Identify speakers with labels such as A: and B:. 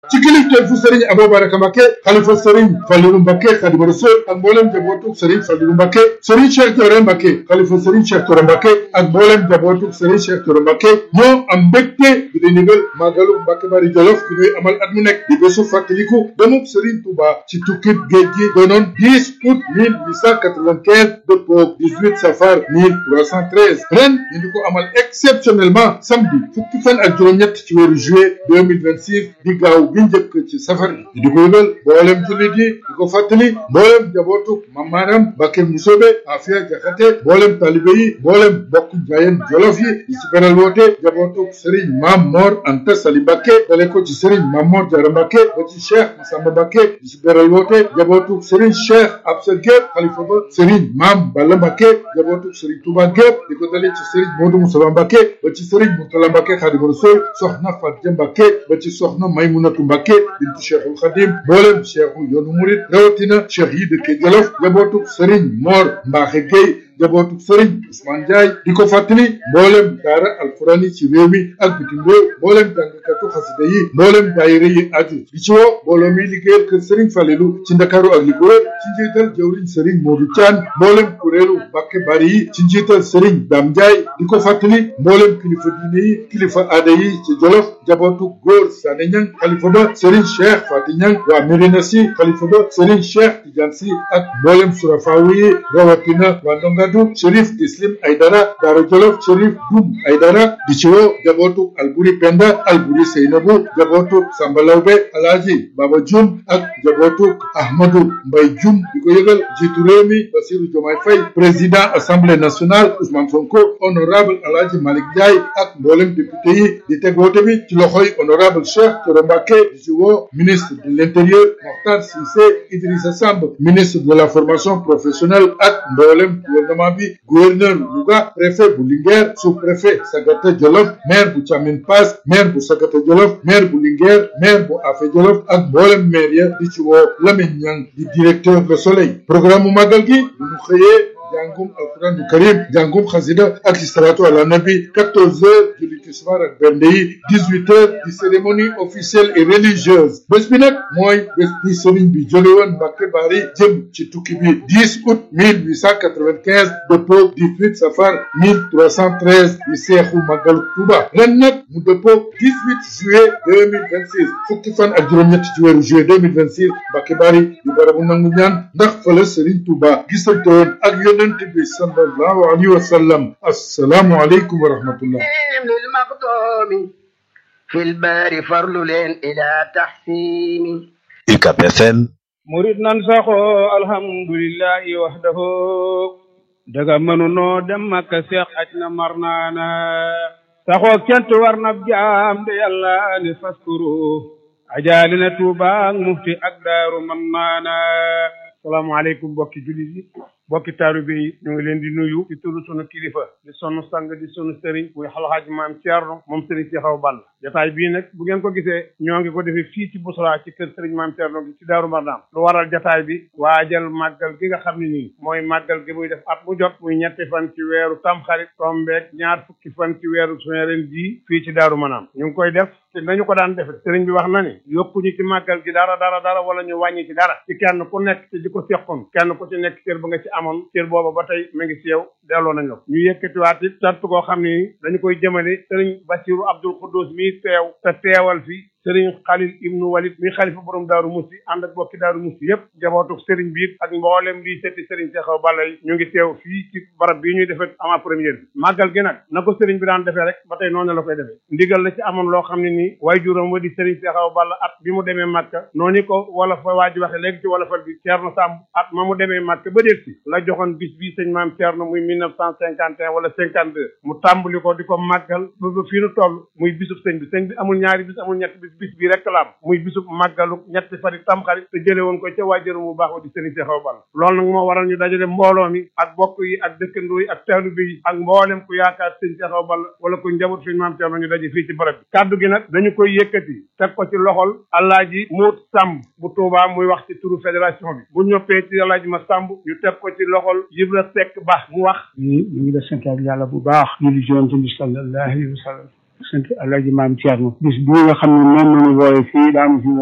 A: ci kilifteefu Serigne Aboubaraka Mbacké xalifa Serigne Fallilou Mbacké Khadimu Rasul ak mboolem jabootuk Serigne Fallilou Mbacké Serigne Cheikh Thioro Mbacké xalifa Serigne Cheikh Thioro Mbacké ak mboolem jabootuk Serigne Cheikh Thioro Mbacké ñoo am mbégte bi di nigal màggalu Mbacké Bari Jolof bi ñuy amal at mu nekk di bésu fàttaliku demuk Serigne Touba ci tukkib géej gi doonoon 10 août 1895 dëppoo 18 safar 1313 ren ñu di ko amal exceptionnellement samedi fukki fan ak juróom-ñett ci weeru juillet 2026 di gaaw bi njëkk ci safar bi di ko yëgal mboolem jullit yi di ko fàttali mboolem jabootu mamaaram Mbacké Musobe Afia Jaxate mboolem talibe yi mboolem bokk njaayeen jolof yi di ci beral woote jabootu Serigne Mam Mor Anta Sali Mbacké dale ko ci Serigne Mam Mor Diarra Mbacké ba ci Cheikh Massamba Mbacké di ci beral woote jabootu Serigne Cheikh Absa Gueye xalifa ba Serigne Mam Balla Mbacké jabootu Serigne Touba Gueye di ko dale ci Serigne Modou Moussa Mbacké ba ci Serigne Mourtala Mbacké Khadimu Rasul soxna Fatou Mbacké ba ci soxna Maymunatu Mbacké bintu Cheikhul Khadim mboolem cheikhu yoonu murit rawatina cheikh yi dëkke Jolof jabootuk Serigne Mor Mbaxe Gueye jabootuk Serigne Ousmane Ndiaye di ko fàttali mboolem daara alquran yi ci réew mi ak bitim réew mboolem jàngkatu xasida yi mboolem daayira yi aju di ci woo mbooloo mi liggéeyal kër Serigne Falelu ci Ndakaaru ak li ko wër ci njiital jawriñ Serigne Modou Thian mboolem kuréelu Mbacké Bari yi ci njiital Serigne Dame Ndiaye di ko fàttali mboolem kilifa diine yi kilifa aada yi ci Jolof jabootuk góor Sané Niang xalifa ba Serigne Cheikh Fati Niang waa Médina Sy xalifa ba Serigne Cheikh Tidiane Sy ak mboolem surafaawu yi rawatina waa Ndongadu Chérif Islim Aydara Daara Jolof Chérif Dum Aydara di ci woo jabootuk Alburi Penda Alburi Seynabu jabootuk Samba Lawbe Alaaji Baba Jum ak jabootuk Ahmadou Mbay Jum di ko yëgal jiitu réew mi Bassirou Diomaye Faye président assemblée nationale Ousmane Sonko honorable Alaaji Malick Ndiaye ak mboolem député yi di teg woote bi ci loxoy honorable Cheikh Thioro Mbacké di ci woo ministre de l'intérieur Mokhtar Cissé Idrissa Samb ministre de la formation professionnelle ak mboolem gouvernement bi gouverneur Louga préfet bu Linguère sous-préfet Sagata Jolof maire bu Thiamine Pass maire bu Sagata Jolof maire bu Linguère maire bu Afé Jolof ak mboolem maire ya di ci woo Lamine Niang di directeur Le Soleil programme mu màggal gi bu ñu xëyee jàngum alquran du karim jàngum xasida ak salatu ala nabi 14 heures julli tisbaar ak bernde yi 18 heures di cérémonie officielle et religieuse bés bi nag mooy bés bi sëriñ bi jóge woon Mbacké Bari jëm ci tukki bi 10 août 1895 dëppoo 18 safar 1313 di seexu màggalu Tuuba ren nag mu dëppoo 18 juillet 2026 fukki fan ak juróom-ñett ci weeru juillet 2026 Mbacké Bari di barabu nangu ñaan ndax fële sëriñ Tuuba gisante woon ak yonent bi sallallahu alayhi wa sallam assalaamu aleykum wa rahmatullah
B: للمقدوم في البار فرل إلى تحسين
C: UCAB FM
D: murid nan saxoo alhamdulillahi wahdahu daga mënunoo dem makka seex aj na mar naana saxoo kent war na jaam de yàlla ni faskuru ajaali na tuuba ak mufti ak daaru man naana salaamaaleykum bokki jullit yi bokki taalibe yi ñu ngi leen di nuyu ci turu sunu kilifa di sunu sang di sunu sëriñ muy xalxaaj maam Thierno moom sëriñ si xaw ball jataay bii nag bu ngeen ko gisee ñoo ngi ko defee fii ci Bousra ci kër sëriñ maam Thierno gi ci Daaru Marnaan lu waral jataay bi waajal màggal gi nga xam ne nii mooy màggal gi muy def at mu jot muy ñetti fan ci weeru tamxarit tombeeg ñaar fukki fan ci weeru suñu ren jii fii ci Daaru Marnaan ñu ngi koy def te nañu ko daan defe sëriñ bi wax na ni yokkuñu ci màggal gi dara dara dara wala ñu wàññi ci dara ci kenn ku nekk ci di ko seqoon kenn ku ci nekk cër ba nga ci amoon cër booba ba tey mu ngi ci yow delloo nañ la ko ñu yëkkatiwaat it sant koo xam ni dañu koy jëmale sëriñ Basiru Abdul Xuddus mi teew te teewal fi sëriñ Xalil ibnu Walid mi xalifa borom daaru musti ànd ak bokki daaru musti yépp jabootu sëriñ bi ak mboolem lii setti sëriñ Seexaw Balla yi ñu ngi teew fii ci barab bii ñuy defee avant première bi màggal gi nag na ko sëriñ bi daan defee rek ba tey noonu la koy defee ndigal la ci amoon loo xam ne nii waaye juróom wa di sëriñ Seexaw Balla at bi mu demee Màkka noonu ko wala fa waa ji waxe léegi ci wala fal bi Ceerno Sàmb at ma mu demee Màkka ba déet si la joxoon bis bii sëñ maam Ceerno muy mille neuf cent cinquante et un wala cinquante deux mu tàmbali ko di ko màggal ba ba fii nu toll muy bisub sëñ bi sëñ bi amul ñaari bis amul ñetti bis bis bi rek la am muy bisub màggalu ñetti fari tamxarit te jële woon ko ca waajuram mu baax wa di sëriñ Seexaw Balla loolu nag moo waral ñu dajale mbooloo mi ak bokk yi ak dëkkandoo yi ak taalibe yi ak mboolem ku yaakaar sëriñ Seexaw Balla wala ku njaboot suñu maam Ceerno ñu daje fii ci barab bi kàddu gi nag dañu koy yëkkati teg ko ci loxol Alaaji Moot Sàmb bu Tuubaa muy wax ci turu fédération bi bu ñoppee ci Alaaji ma Sàmb ñu teg ko ci loxol Ibra Sekk Ba mu wax
E: ñu ñu ngi la santaat yàlla bu baax julli ci yonent bi sallallahu alayhi wa sallam
D: sant alaaji maam Thierno bis bii nga xam ne moom la ñu wooye fii daanu fi